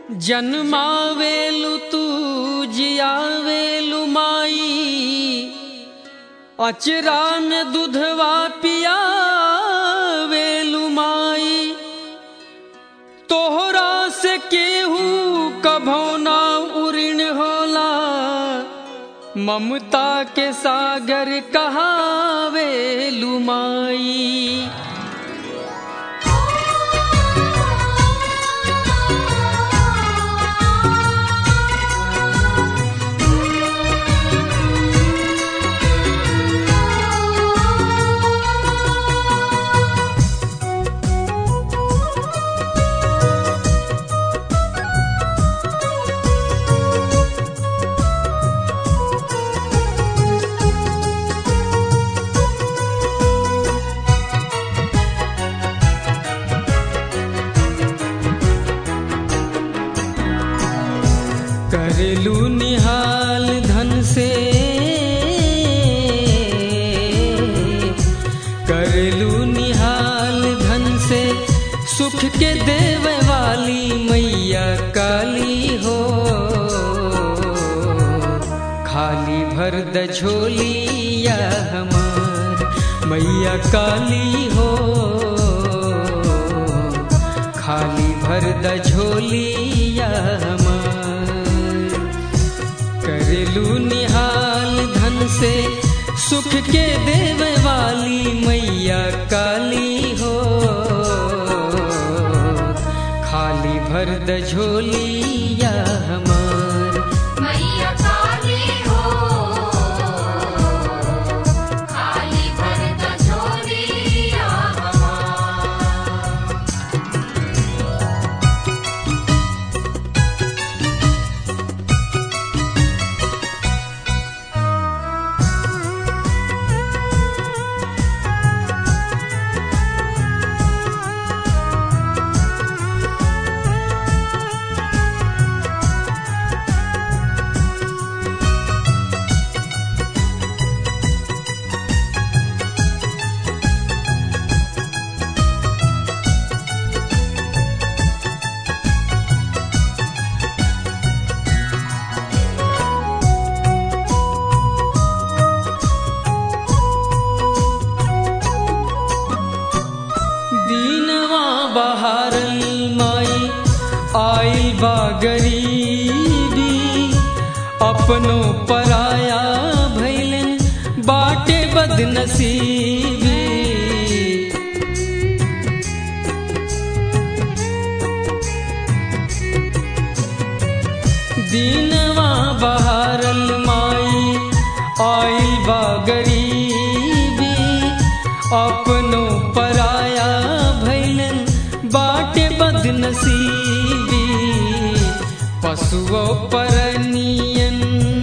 जन्मावेलु तू जियावेलु माई अचरा में दूधवा पियावेलु माई तोहरा से केहू कभो ना उऋण होला ममता के सागर कहावेलु माई करलू निहाल धन से करलू निहाल धन से सुख के देवे वाली मैया काली हो खाली भर द झोलिया हमार मैया काली हो खाली भर द झोलिया हमार करलू निहाल धन से सुख के देवे वाली मैया काली हो खाली भर द झोलिया हमार मैया काली हो खाली भर द झोलिया हमार दीनवा बहारल माई आइल बा गरीबी अपनो पराया भैलन बाटे बदनसीबी दीनवा बहारल माई आइल बा गरीबी अपनो पराया भैलन बाटे बदनसीबी पशुओ परनियन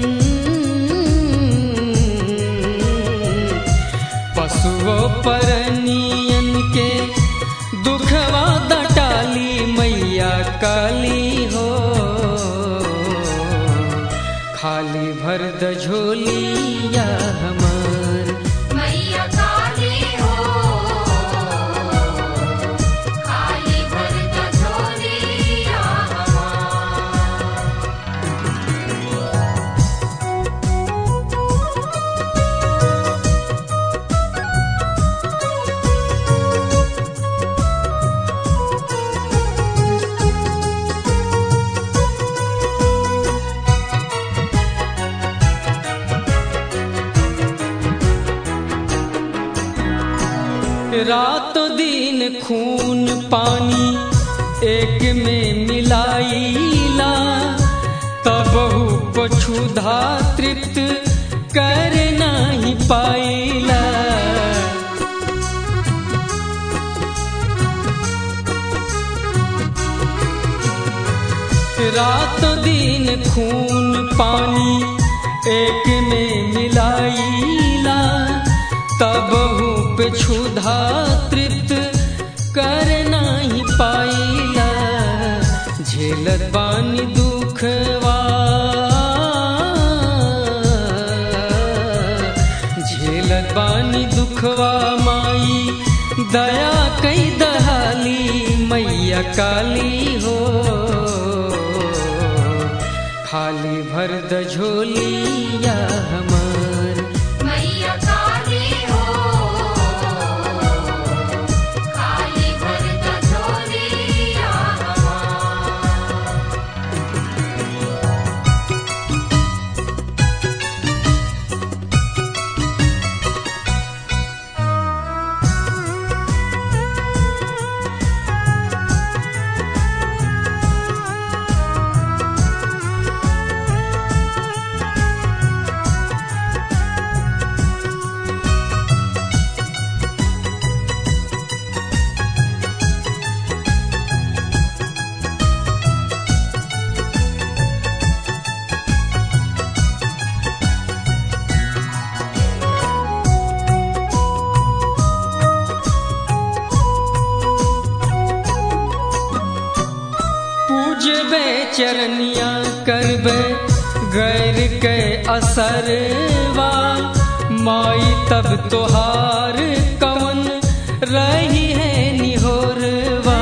पशुओ परनियन के दुखवा दटाली मैया काली हो खाली भर द झोलिया हमार मैया काली हो खाली भर द झोलिया हमार रातों दिन खून पानी एक में मिलाइला तब पछुधा तृप्त कर नहीं पाइला रातों दिन खून पानी एक में मिलाइला तब पे क्षुधा तृप्त कर नहीं पाइला झेलत बानी दुखवा झेलत बानी दुखवा माई दया कई दहाली मैया काली हो खाली भर द झोलिया हमार मैया काली हो खाली भर द झोलिया हमार पूजबे चरनिया करबे गैर के असरवा माई तब तोहार कवन रही है निहोरवा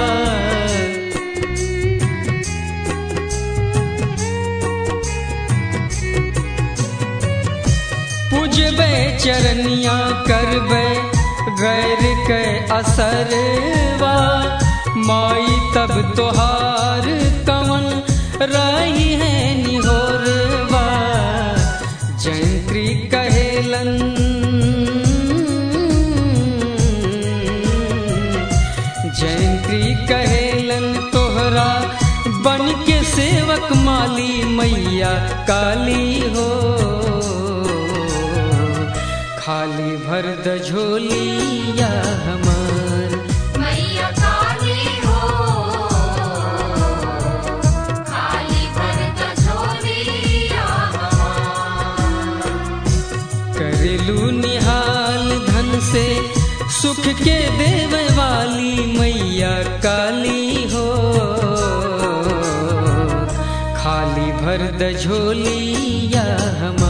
पूजबे चरनिया करबे गैर के असरवा माई तब तोहार कवन रही है निहोरवा जयंत्री कहेलन जयंत्री कहेलन तोहरा बन के सेवक माली मैया काली हो खाली भर द झोलिया हमार मैया काली हो खाली भर द झोलिया हमार करेलू निहाल धन से सुख के देवे वाली मैया काली हो खाली भर द झोलिया हमार